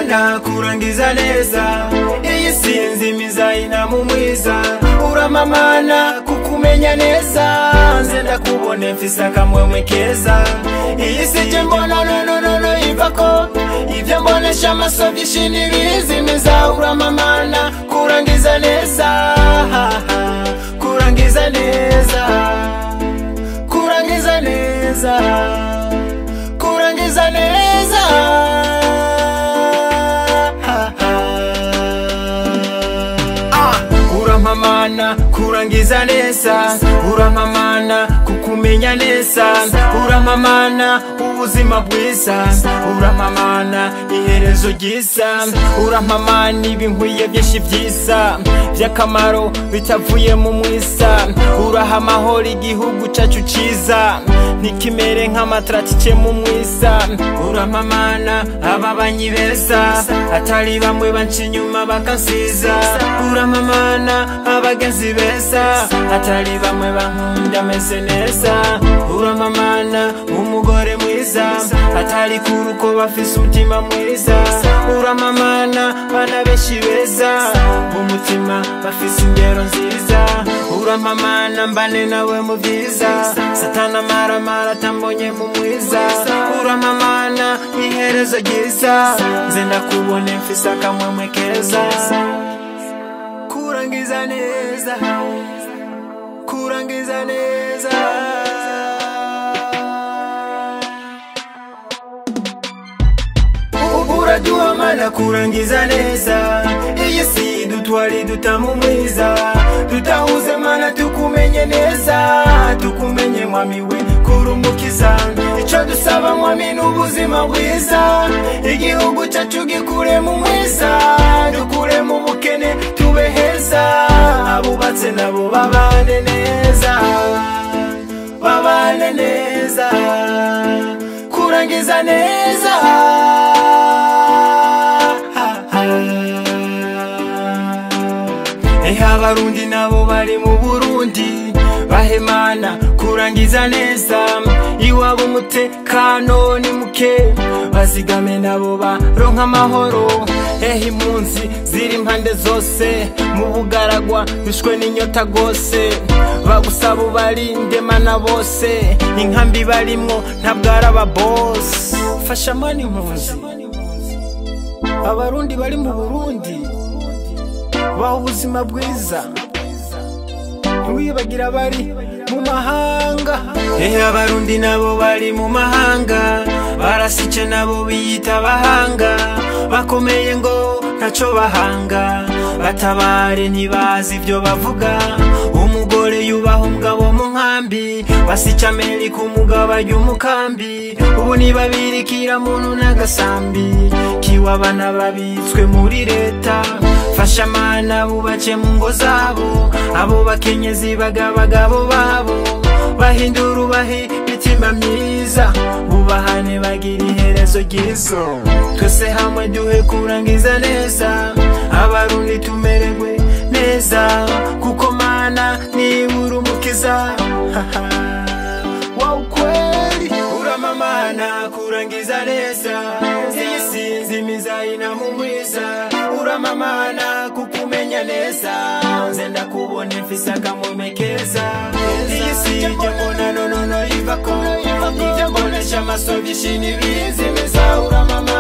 mana kurangiza neza iyi sinzimiza inamu mwiza uramamana kukumenya neza nze ndakubone mfise akamwemwe keza iyi sije mbona nononono ivako ivyo mbonesha amaso vyinshi ntibizimiza uramamana kurangiza neza kurangiza neza kurangiza neza kurangiza neza Ah, urampamana kurangiza neza urampamana kukumenya neza urampamana ubuzima bwiza urampamana iherezo ryiza urampamana ibinkwiye byinshi byiza by'akamaro bitavuye mu mwisa uraha amahoro igihugu cyacu cyiza ntikimere nk'amataratice mu mwisa urampamana ababanyi beza atari bamwe banca inyuma bakansiza uramamana abagenzi beza atari bamwe bankunda ameze neza uramamana umugore mwiza atari kuri uko bafise umutima mwiza uramamana bana benshi beza umutima bafise ingero nziza uramamana mbane nawe mu byiza satana amaramara atambonye mu mwiza uramamana iherezo ryiza nze ndakubone mfise akamwemwe keza kurangiza neza kurangiza neza urajua mana kurangiza neza iyi si dutwari dutamu mwiza tutahuze mana tukumenye neza tukumenye mwami we kurumukiza ico dusaba mwami n'ubuzima bwiza igihugu cacu gikure mu mwiza dukure mu bukene tube heza abubatse nabo babane neza babane neza kurangiza neza ehe abarundi nabo bari mu burundi bahemana kurangiza neza iwabo umutekano ni muke bazigame nabo baronka amahoro ehe impunzi ziri impande zose mu bugaragwa bishwe n'inyota rwose bagusaba ubarinde mana bose inkambi barimwo ntabwo ari ababosi fasha mani impunzi abarundi bari mu burundi baha ubuzima bwiza ntiwibagira abari mu mahanga ehe abarundi nabo bari mu mahanga barasice nabo biyita abahanga bakomeye ngo ntaco bahanga batabare ntibazi ibyo bavuga umugore yubaha umugabo mu nkambi basica ameri ku mugabo arya umukambi ubu nibabirikira muntu n'agasambi kiwabana babitswe muri leta fasha amana bubace mu ngo zabo abo bakenyezi bagabagabo babo bahindura ubahe imitima myiza bubahane bagira iherezo ryiza twese hamwe duhe kurangiza neza abarundi tumererwe neza kuko mana nibura umukiza wa ukweli uramamana kurangiza neza iyi sinzimiza inamu mwiza uramamana kukumenya neza nze ndakubone mfise akamweme keza iyi sije mbona nonono ivako ivyo mbonesha amaso vyinshi ntibizimiza uramamana